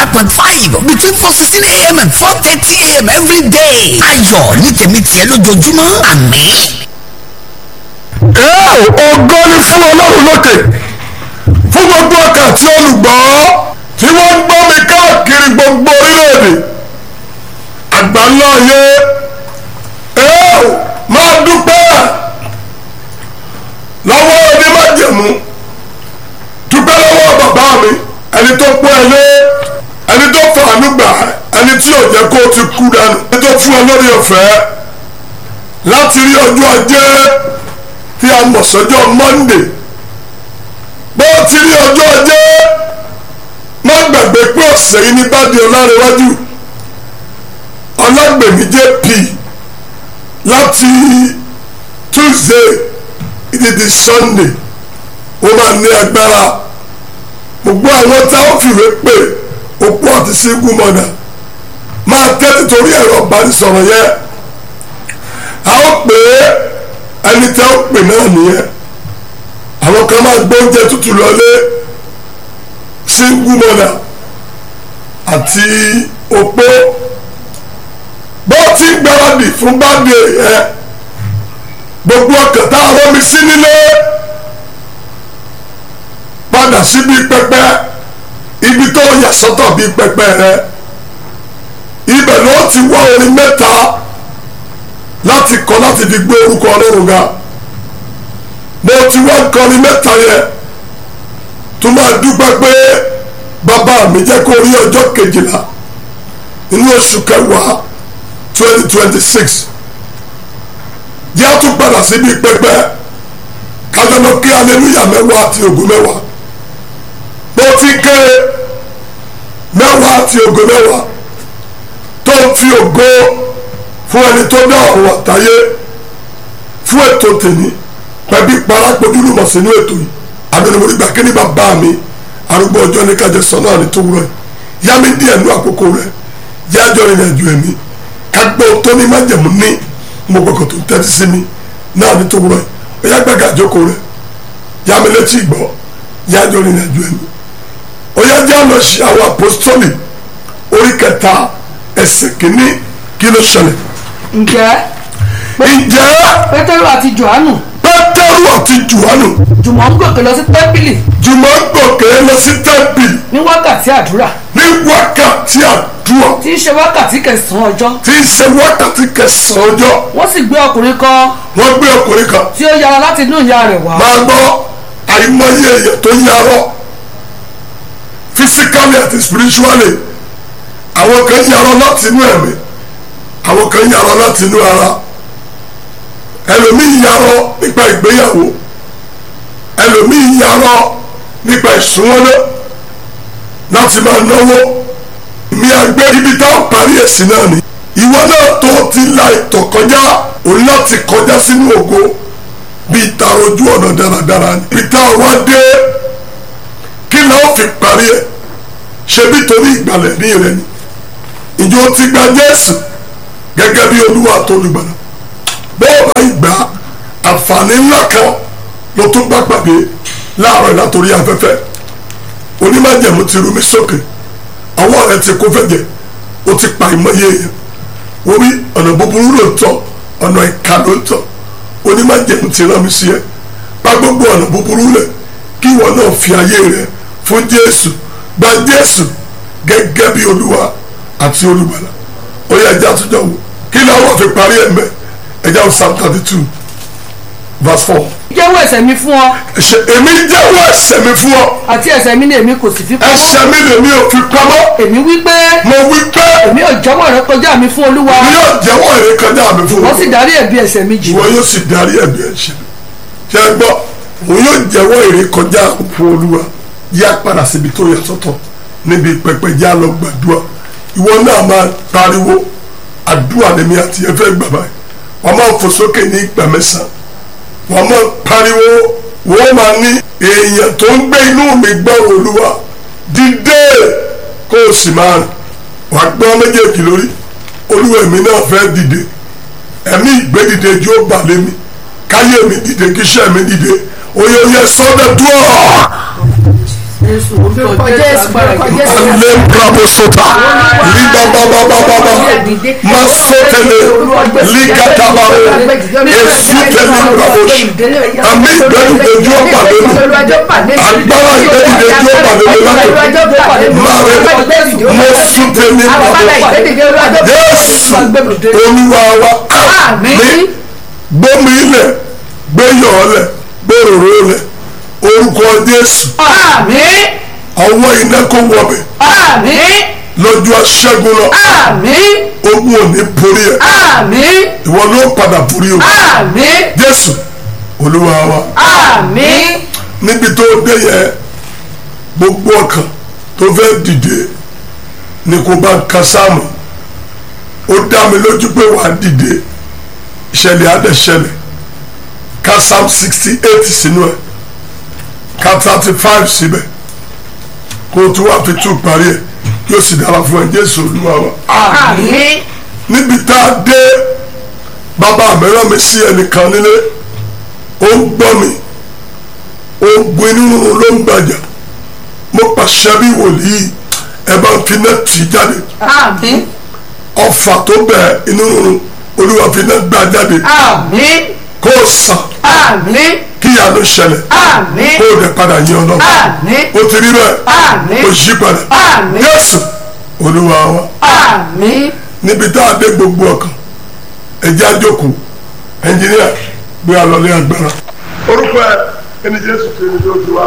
point five between four sixteen a.m. and four thirty a.m. every day. ayọ̀ ní tèmi tiẹ̀ lójoojúmọ́ àmín. ẹ ògo ni fún ọlọ́run lókè fún gbogbo ọkà tí olùgbọ́ tí wọ́n ń gbọ́ mi káàkiri gbogbo orílẹ̀-èdè àgbáńlá ayé ẹ máa dúpẹ́ lọ́wọ́ onímájẹ̀mú dúpẹ́ lọ́wọ́ bàbá mi ẹni tó pọ́ ẹ lé ẹni tó fàánú gbà ẹni tí ò jẹ́ kó o ti kú dànù ẹni tó fún ẹ lórí ọ̀fẹ́ láti rí ọjọ́ ajé tí a mọ̀ sọ́jọ́ Monday bó ti rí ọjọ́ ajé má gbàgbé pé ọ̀sẹ̀ yìí ní bá di ọlárẹ̀wájú ọlágbèmí jp láti Tuesday ìdí di Sunday ó máa ní agbára gbogbo àwọn tá ó fìwé pè opó àti single mother máa tẹ́tí torí ẹ̀rọ ìbánisọ̀rọ̀ yẹn a ó pè é ẹni tẹ́ ó pè náà nìyẹn àwọn kan máa gbé oúnjẹ tútù lọlé single mother àti opó bó ti ń gbáradì fún báde ẹ gbogbo ọkàn tá a rọmi sí nílé padà síbi pẹpẹ ibi tó yà sọ́tọ̀ bí pẹpẹ rẹ ibẹ̀ ló ti wá orin mẹ́ta láti kọ láti fi gbé orúkọ ọlọ́run ga mo ti wá kọrin mẹ́ta yẹn tó máa dúpẹ́ pé bàbá mi jẹ́ kó rí ọjọ́ kejìlá nínú oṣù kẹwàá twenty twenty six jẹ́ àtún padà síbi pẹpẹ kájọ́nà kí aleluya mẹ́wàá àti ògo mẹ́wàá mo ti ké mẹ́wàá àti ògo mẹ́wàá tó ń fi ògo fún ẹni tó dá ọ̀rọ̀ àtayé fún ètò tèmi pẹ̀bí parapọ̀jùlù mọ̀ sínú ètò yìí abẹnugbòrí gbà kí ni bàbá mi arúgbó ọjọ́ ní kájọ sọ náà ní tó wúrọ̀ yìí yá mi díẹ̀ nú àkókò rẹ̀ yá jọ rìnrìn àjò ẹ̀mí kágbó tó ní májẹ̀mú ní mo gbọ́kọ̀ tó ń tẹ́tí sí mi náà ní tó wúrọ̀ yìí ó yá gbàgà àjókòó rẹ̀ yá mi létí ìgbọ́ yá jọ rìnrìn àjò ẹ̀mí ó yá jẹ́ àlọ́ ṣe àwọn apostoli orí kẹta ẹsẹ̀ kìíní kí ló ṣẹlẹ̀ ǹjẹ́ ǹjẹ́ pétérù àti johannu pétérù àti johannu jùmọ̀ ń gòkè lọ sí tẹ́ḿpìlì jùmọ̀ ń gòkè lọ sí tẹ́ḿpìlì ní wákàtí àdúrà ní wákàtí àdúrà tí í ṣe wákàtí kẹsàn-án ọjọ́ tí ń ṣe wákàtí kẹsàn-án ọjọ́ wọ́n sì gbé ọkùnrin kan wọ́n gbé ọkùnrin kan tí ó yára láti inú ìyá rẹ̀ wá máa gbọ́ àìmọye èèyàn tó yarọ physically àti spiritually àwọn kan yarọ láti inú ẹ̀mí àwọn kan yarọ láti inú ara ẹlòmíì yarọ nípa ìgbéyàwó ẹlòmíì yarọ nípa ìsúnwọ́lé láti máa náwó mi àgbẹ̀ ibi tá a parí ẹ̀sìn náà ni ìwọ náà tó ti la ìtọ̀ kọjá òun láti kọjá sínú ògo bíi tààrọ̀ ojú ọ̀nà dáradára ni ibi tá a wá dé kí la ó fi parí ẹ̀ ṣe bí torí ìgbàlẹ̀ ní rẹ ni ìjọ ti gba Jésù gẹ́gẹ́ bí olúwa tó olùgbàlà bọ́ọ̀ bá ìgbà àǹfààní ńlá kan ló tún bá pàdé láàárọ̀ látòrí afẹ́fẹ́ onímọ̀jẹ̀mú ti rú mi sókè ọwọ́ rẹ ti kó fẹ́jẹ̀ ó ti pa ìmọ̀ye èèyàn wọ́n wí ọ̀nà búburú ló ń tọ̀ ọ̀nà ìka ló ń tọ̀ onímọ̀jẹ̀mú ti rán mi sí ẹ pa gbogbo ọ̀nà búburú rẹ kí ìwọ náà fi ayé rẹ fún Jésù gba Jésù gẹ́gẹ́ bí olúwa àti olùgbàlà ó yẹ ẹja àtúnjọ wò kí ni àwọn fi parí ẹ̀ mẹ́ ẹja wò Psalm thirty two verse four jẹ́wọ́ ẹ̀ṣẹ̀ mi fún ọ ẹ̀ṣẹ̀ èmi jẹ́wọ́ ẹ̀ṣẹ̀ mi fún ọ àti ẹ̀ṣẹ̀ mi ni èmi kò sì fi pamọ́ ẹ̀ṣẹ̀ mi lèmi ò fi pamọ́ èmi wí pé mo wí pé èmi ò jẹ́wọ́ rẹ kọjá mi fún olúwa mi yóò jẹ́wọ́ èrè kọjá mi fún wọ́n ọ sì dárí ẹ̀bi ẹ̀ṣẹ̀ mi jì ìwọ yóò sì darí ẹ̀bi ẹ̀ṣẹ̀ mi ṣe é gbọ́ òun yóò jẹ́wọ́ èrè kọjá fún olúwa yá padà síbi tó yà sọ́tọ̀ níbi pẹpẹ já lọ gbàdúrà ìwọ náà máa pariwo àdúrà lèmi àti ẹfẹ gbàgbà wọn máa fò sókè ní ìgbà mẹ́sàn wọn máa pariwo wọn máa ní èèyàn tó ń gbé inú mi gbọ́rọ̀ olúwa dìde kó o sì máa rìn wàá gbọ́ méjèèjì lórí olúwa èmi náà fẹ́ dìde ẹ̀mí ìgbédìde jó bà lé mi káyé mi dìde kíṣẹ́ mi dìde oyè oyè sọ́dọ̀ dúró Jésù orúkọ Jésù agbára Jésù. ale bravo sota liba baba baba baba masotele likataba esutele bravo si ami ìgbẹ́dìdẹ́jú ọ̀pàdé mi agbára ìgbẹ́dìdẹ́jú ọ̀pàdé mi láti mare mosutele bravo Jésù olúwa wa àmín gbómi ilẹ̀ gbéyọ̀ ọlẹ̀ gbèròrò ilẹ̀ orúkọ Jésù Àmín. ọwọ́ iná kò wọbẹ̀ Àmín. lọ́jọ́ aṣẹ́gun lọ Àmín. ogun ò ní borí ẹ̀ Àmín. ìwọ ló padà borí o Àmín. Jésù olúwa wa Àmín. níbi tó dé yẹ gbogbo ọkàn tó fẹ́ dìde ni kò bá ń ka sáàmù ó dá mi lójú pé wàá dìde ìṣẹ̀lẹ̀ adẹ̀ ṣẹlẹ̀ ka psalm sixty eight sínú ẹ̀ ka thirty five síbẹ̀ kó o tún wá fi tún parí ẹ̀ yóò sì dára fún ẹ Jésù olúwa wa Àmín. níbi tá a dé bàbá mi rán mi sí ẹnìkan nílé ó ń gbọ́ mi ogun inú rúnrún ló ń gbàjà mo pàṣẹ bí wòlíì ẹ bá ń fi iná tì í jáde Àmín. ọfà tó bẹ inú rúnrún olúwa fi iná gbà jáde Àmín. kó o sàn Àmín. kí ìyanu ṣẹlẹ̀ Àmín. kó o dẹ̀ padà yín ọlọ́run Àmín. ó ti rí bẹ́ẹ̀ Àmín. ó yí padà Àmín. Jésù olúwa wa Àmín. níbi tá a dé gbogbo ọkàn ẹjẹ àjòkó ẹnjìníà gbé alọlé agbára. orúkọ ẹ ẹni jésù kí ni yóò ti wá.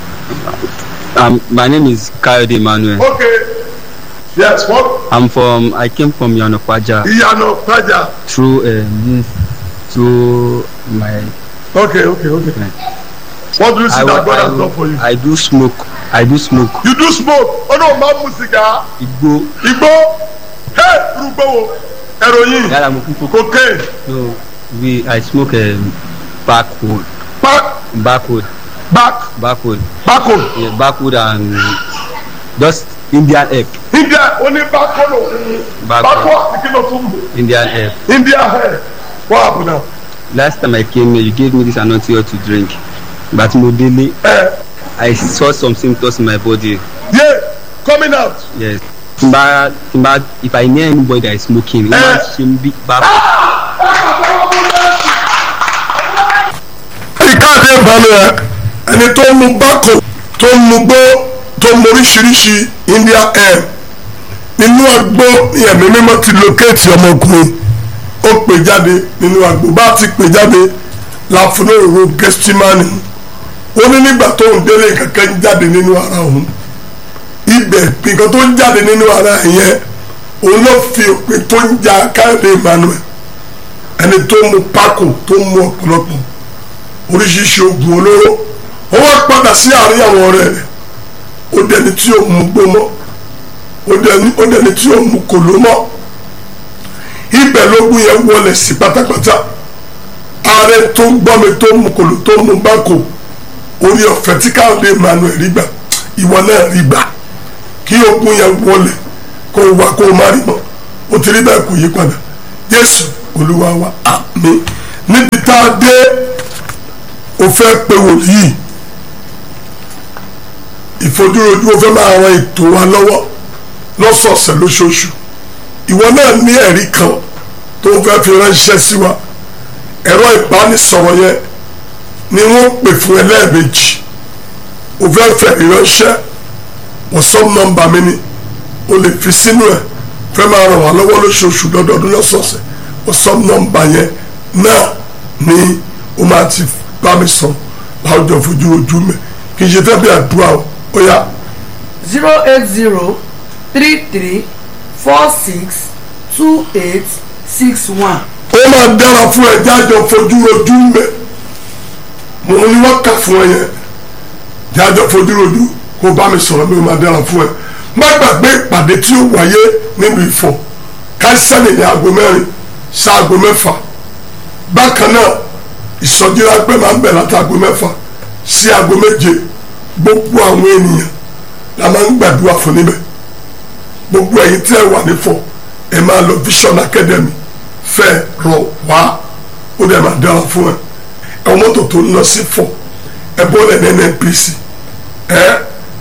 Um, my name is Kayode Emmanuel. ok yes what I'm from. I came from Yanopaja ìyànà pàjá. through um, this through my. ok ok ok what do you see I, that God has I, done for you. I do smoke. I do smoke. you do smoke ọ̀nà máa mu sìgá Igbo. igbó hey irúgbó wo heroin Yàrá mo kúkú. cocaine No, we. I smoke um, backwood. back Backwood. back Backwood. backo Yeah, backwood and just Indian herb. india oní backo ló Backo. backo àti kí ló tún mú Indian herb. india hair what happen now. Last time I came here, you gave me this anointing oil to drink. But Modele, Eh, I saw some symptoms in my body. yeah coming out. Yes. Timba, timba, if I near anybody that is smoking, Eh. uh, shimbi back. ìkáàdé ìbánu ẹ ẹni tó ń mu bákò tó ń mu gbó tó ń mu oríṣiríṣi india air nínú àgbo ẹ̀mí mímọ́ ti locate ọmọkùnrin ó pè jáde nínú àgbo bá ti pè jáde láfúnóòrò gẹ́stímánì ó ní nígbà tó ń délé kankan ń jáde nínú ara òun ibẹ̀ nǹkan tó ń jáde nínú ara yẹn òun ló fi òpin tó ń ja káàdé emmanuel ẹni tó ń mu pákò tó ń mu ọ̀pọ̀lọpọ̀ oríṣiríṣi oògùn olóró ó wá padà sí àárín àwọn ọ̀rẹ́ rẹ̀ ó dẹni tí ó mú gbó mọ́ ó dẹni ó dẹni tí ó mú kòló mọ́ ibẹ̀ lógún yẹn wọlé sí pátápátá ààrẹ tó ń gbọ́ mi tó ń mú kòló tó ń mú bákò orí ọ̀fẹ́ tí káàdé emmanuel rí gbà ìwọ náà rí gbà kí ogun yẹn wọlé kó o wá kó o má rí mọ́ ó ti rí bẹ́ẹ̀ kò yí padà jésù olúwa wa àmín níbi tá a dé o fẹ́ pe wòlíì ìfojúrojú o fẹ́ máa ran ètò wa lọ́wọ́ lọ́sọ̀ọ̀sẹ̀ lóṣooṣù ìwọ náà ní ẹ̀rí kan tó o fẹ́ fi ránṣẹ́ sí wa ẹ̀rọ ìbánisọ̀rọ̀ yẹn ni wọ́n pè fún ẹ lẹ́ẹ̀mejì o fẹ́ fẹ́ ìránṣẹ́ wọ́sọ́m nọ́mbà mi ni o lè fi sínú ẹ̀ fẹ́ máa ràn wá lọ́wọ́ lóṣooṣù lọ́dọọdún lọ́sọ̀ọ̀sẹ̀ wọ́sọ́m nọ́mbà yẹn náà ni o máa ti bá mi sọ láwùjọ fojú ojú mi kì í ṣe fẹ́ bí àdúrà o ó yá zero eight zero three three four six two eight six one. ó máa dára fún ẹ jájọ fojú ojú mi mo ní wọ́n kà fún ẹ yẹn jájọ fojú ojú kó bá mi sọ̀rọ̀ mi ó máa dára fún ẹ má gbàgbé ìpàdé tí ó wáyé nínú Ifọ̀ káísẹ́nì ní aago mẹ́rin sí aago mẹ́fà bákan náà ìsọjí ráńpẹ́ máa ń bẹ̀ láti aago mẹ́fà sí aago méje gbogbo àwọn ènìyàn la máa ń gbàdúrà fún níbẹ̀ gbogbo ẹ̀yin tí ẹ wà nífọ̀ ẹ máa lọ Vision Academy fẹ́ rọ wá ó dẹ̀ máa dára fún ẹ ẹ wọ́n mọ́tò tó ń lọ sí fọ̀ ẹ bọ́lẹ̀ ní NNPC ẹ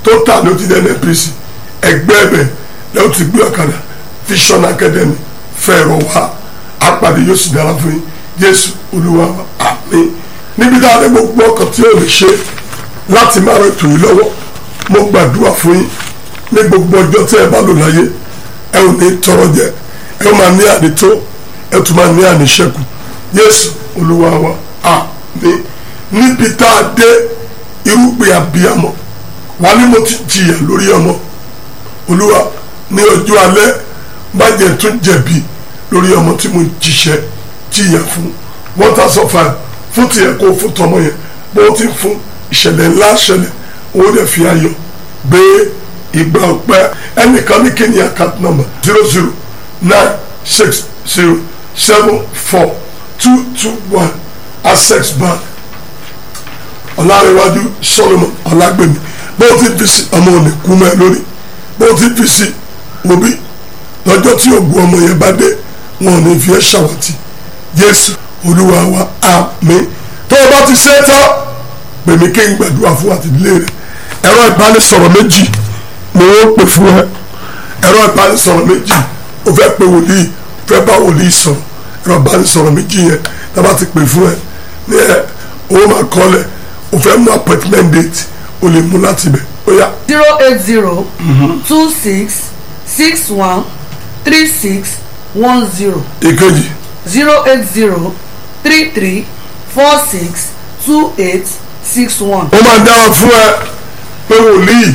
tó tà ló ti dé NNPC ẹgbẹ́ ẹ̀bẹ̀ lẹ́yìn tí gbé ọ̀kadà Vision Academy fẹ́ẹ̀rọ wá apàdé yóò sì dára fún yín Jésù Olúwa wa àmín níbi tá a lè gbogbo ọkàn tí ò lè ṣe láti máa rẹ tòun lọ́wọ́ mo gbàdúrà fún yín ní gbogbo ọjọ́ tí ẹ bá lò láyé ẹ ò ní tọrọ jẹ ẹ ó máa ní ànító ẹ tún máa ní àníṣẹ́kù Jésù Olúwa wa àmín níbi tá a dé irúgbìn abiyamọ wà ní mo ti jìyà lórí ọmọ Olúwa ní ọjọ́ alẹ́ má jẹ́ tún jẹ̀bi lórí ọmọ tí mo jíṣẹ́ jìyà fún one thousand five fún tiẹ̀ kó fún tọmọ yẹn bó ti fún ìṣẹ̀lẹ̀ ńlá ṣẹlẹ̀ owó dẹ̀ fi ayọ̀ gbé ìgbà ọpẹ́ ẹnìkan ní kí ni account number zero zero nine six zero seven four two two one access bank ọ̀làríwájú solomon ọ̀làgbèmí bó ti fi sí ọmọ òní kú mẹ́ lórí bó ti fi sí òbí lọ́jọ́ tí ògùn ọmọ yẹn bá dé wọn ò ní fi ẹ́ ṣàwátì jésù olúwa wa àmín tó o bá ti ṣe é tán pèmí kí n gbàdúrà fún àtìlẹ́ rẹ ẹ̀rọ ìbánisọ̀rọ̀ méjì ni wọ́n pè fún ẹ ẹ̀rọ ìbánisọ̀rọ̀ méjì o fẹ́ pe wòlíì fẹ́ bá wòlíì sọ̀rọ̀ ẹ̀rọ ìbánisọ̀rọ̀ méjì yẹn tá a bá ti pè fún ẹ ní ẹ owó máa kọ́lẹ̀ o fẹ́ mú appointment date o lè mú láti bẹ̀ ó yá zero eight zero two six six one three six one zero ìkejì zero eight zero three three four six two eight six one. ó máa dára fún ẹ pé wòlíì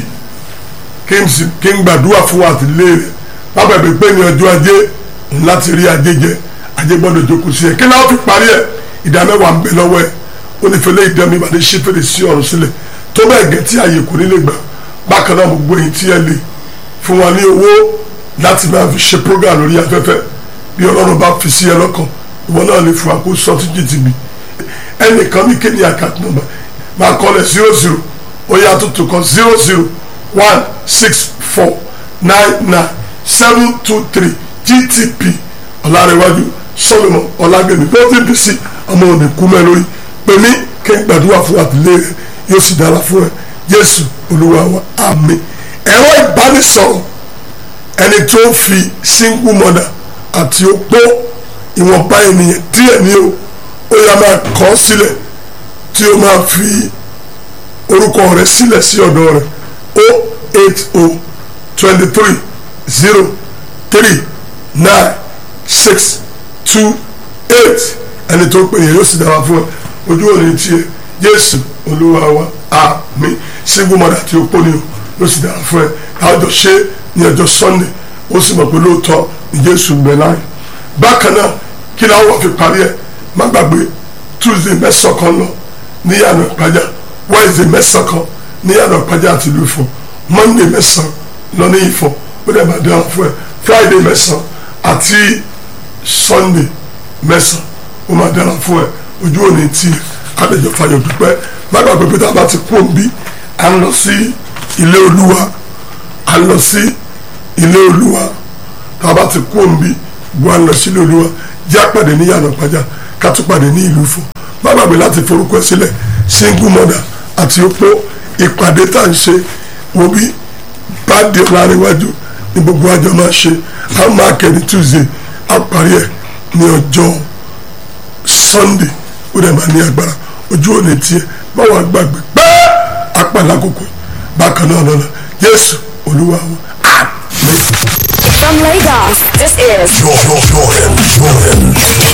kí n sì kí n gbàdúrà fún àtìlẹ́ rẹ pápá ìpè pé ní ọjọ́ ajé òun láti rí ajé jẹ ajé gbọ́dọ̀ jókòó sí ẹ kí náà fi parí ẹ ìdá mẹ́wàá ń bẹ lọ́wọ́ ẹ ó ní fẹlẹ́ ìdán mi ìbàdí ṣí fèrè sí ọ̀run sílẹ̀ tó bẹ́ẹ̀ gẹ́ tí ààyè kò ní lè gbà bákan náà gbogbo èyí tí ẹ lè fún wa ní owó láti máa fi ṣe program lórí afẹ́fẹ́ bí ọlọ́run bá fi sí ẹ lọ́kàn ìwọ náà lè fún àkóso ọtí jìtìbì ẹnìkan ní kéde account number máa kọ́lẹ̀ zero zero ó yá tuntun kan zero zero one six four nine nine seven two three gtp ọ̀làrẹ̀wájú solomon ọ̀làgbẹ̀mí bọ́ọ̀dì bc ọmọ òní kúmẹ́ lórí pèmí kí n gbàdúrà fún àtìlẹ́ rẹ yóò sì dára fún ẹ jésù olúwa wa àmín ẹ̀rọ ìbánisọ̀rọ̀ ẹni tó ń fi single mother àti opó ìwọ̀nba ènìyàn díẹ̀ ní o ó yá máa kọ́ sílẹ̀ tí ó máa fi orúkọ rẹ̀ sílẹ̀ sí ọ̀dọ̀ rẹ̀ o eight o twenty three zero three nine six two eight ẹni tó pè yẹn yóò sì dára fún ẹ ojú òní tiẹ̀ jésù olúwa wa àmín single mother àti opó ni o yóò sì dára fún ẹ káàjọ ṣe ní ọjọ́ sunday ó sì mọ̀ pé lóòótọ́ ní jésù ń bẹ láàyè bákan náà kí ni àwọn fi parí ẹ má gbàgbé tuesday mẹ́sàn kan lọ ní yàrá ìpájà wednesday mẹ́sàn kan ní yàrá ìpájà àti ìlú Ifọ̀ monday mẹ́sàn lọ ní Ifọ̀ ó dẹ̀ máa dára fún ẹ friday mẹ́sàn àti sunday mẹ́sàn ó máa dára fún ẹ ojú òní tí adéjọ fàyọ dúpẹ́ má gbàgbé pé tá a bá ti kú òǹbí à ń lọ sí ilé olúwa à ń lọ sí ilé olúwa tá a bá ti kú òǹbí gbọ́ à ń lọ sí ilé olúwa jẹ́ àpàdé ní yàrá ìpájà ká tún pàdé ní ìlú Ifọ̀ má gbàgbé láti forúkọ ẹ sílẹ̀ single mother àti opó ìpàdé tá à ń ṣe wo bí báàdì ọ̀làríwájú ní gbogbo àjọ máa ṣe a máa kẹ́ni tuesday a parí ẹ̀ ní ọjọ́ sunday ó dẹ̀ máa ní agbára ojú òní tiẹ̀ báwo gbàgbé pẹ́ apàlà kòkò bákan náà lọ́la jésù olúwa wa àmín. From Lagos, this is Jordan, Jordan, Jordan.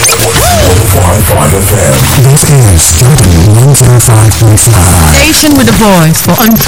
105.5 FM. This is Jordan 105.5. Station with a voice for untrue.